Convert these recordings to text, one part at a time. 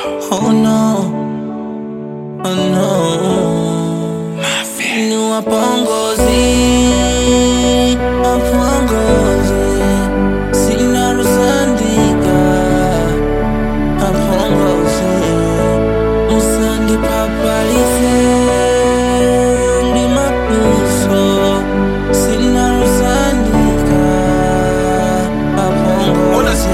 Oh no, oh no. Ni wapongozi, wapongozi. Sina rusandika, wapongozi. Musandi papalise, ndi mapuso. Sina rusandika, wapongozi.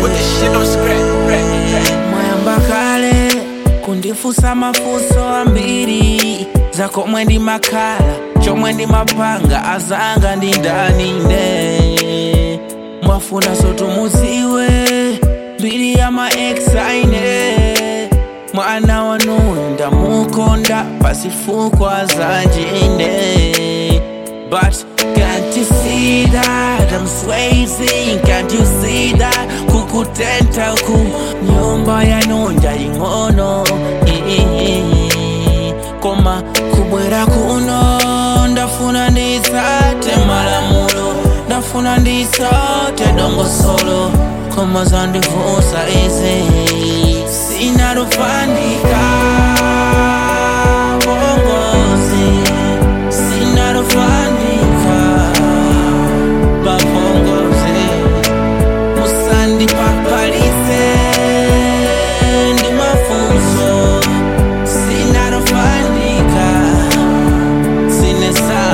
mwayamba kale kundifusa mafuso ambiri zako mwendi makala chomwe ndi mapanga azanga ndi ndani ne mwafuna sotumuziwe mbiri ya maexaine mwana wanuyo ndamukonda pasifukwa zanjine But can't you see that I'm swaying? Can't you see that kukutenta ku nyumba yanonja ing'ono koma kubwera kuno ndafuna ndisate malamulo ndafuna ndisate dongosolo koma zandivusa izi sinarufandika bongozi sinarufandika babongozi musandi papalise ndi mafunso sinarufandika sinesa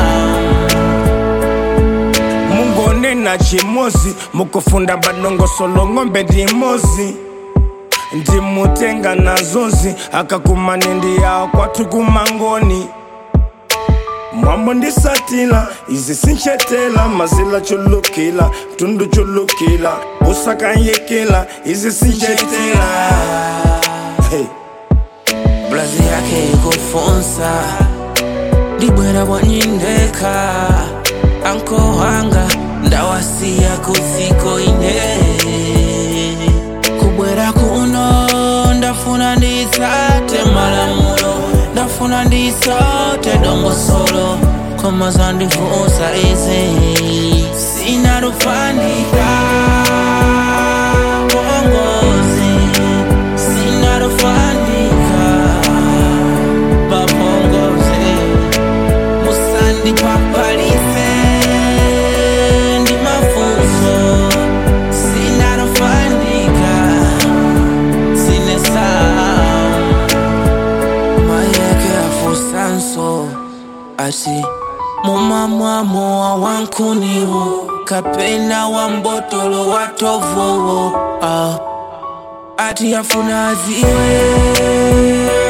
mungone na chimozi mukufunda badongosolo ng'ombe ndimozi ndimutenga nazozi akakumane ndi yawo kwathu kumangoni mwambo ndisatila izi sinchetela mazila chulukila mtundu chulukila usakanyekela izi sinchetela hey. blazi yake ikufunsa ndibwera bwanyindeka anko wanga ndawasiya kuziko ine kubwera kuno ndafuna ndisate malamulo ndafuna ndisate dongosolo koma zandivusa izi sinarufandika bongozi sinarufandika babongozi musandi papalise ndi mafunso sinarufandika sinesa mayeke afusanso ati mumamwamo wa wankuniwo kapena wa mbotolo wa tovowo ah. ati afuna aziwe